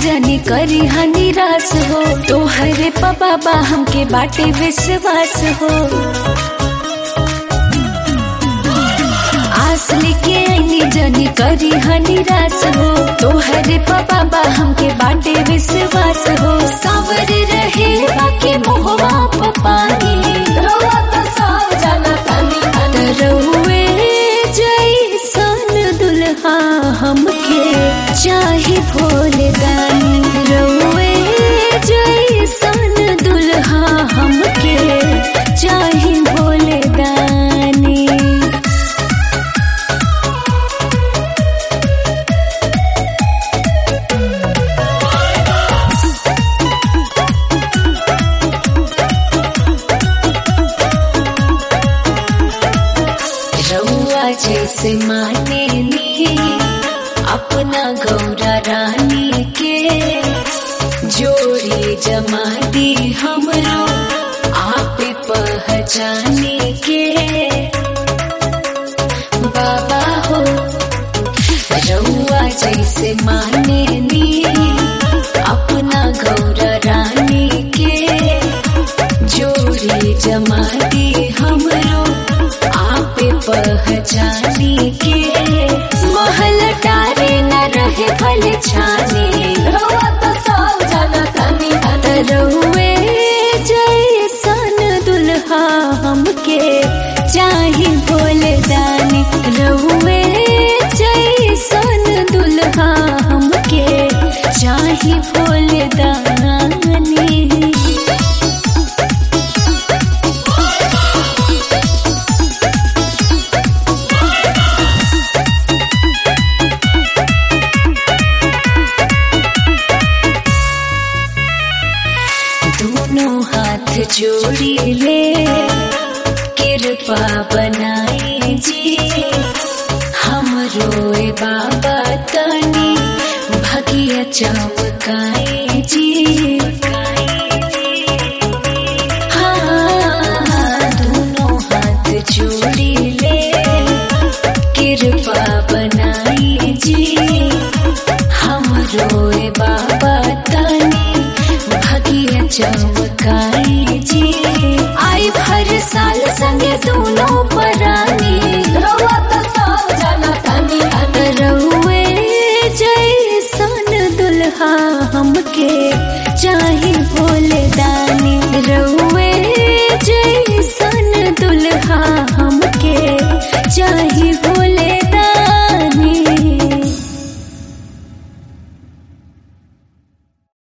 जानी करी हा निराश हो तोहरे बाबा हमके बाटे विश्वास हो आस लेके आईनी जानी करी हा निराश हो तोहरे बाबा हमके बाटे विश्वास हो सावर रहे बाके मोहवा पानी रउआ त सब जाना तानी तानी रउए जैसन दुल्हा हमके चाहे भोले दानी रउए जैसन दुल्हा हमके चाहे भोले दानी रउआ जैसे माने नी अपना गौरा रानी के जोड़ी जमा दी हमरो आप पहचाने के बाबा हो रउआ जैसे माने नी अपना गौरा रानी के जोड़ी जमा दी हमरो आप पहचानी के महल टारे न रहे फल छाने रउआ त सब जाना तानी तानी रउए जैसन दुल्हा हमके चाहे भोले दानी रउए जैसन दुल्हा हमके चाहे भोले दानी दोनों हाथ जोड़ी ले कृपा बनाई जी हम रोए बाबा तनी भगिया चमकाए जी हाँ, दोनों हाथ जोड़ी ले कृपा बनाई जी हम रोए बाबा तनी भगिया चमकाई जी आई भर साल संगे दोनों परानी रउआ त सब जाना तानी तानी रउए जैसन दुल्हा हमके चाहे भोले दानी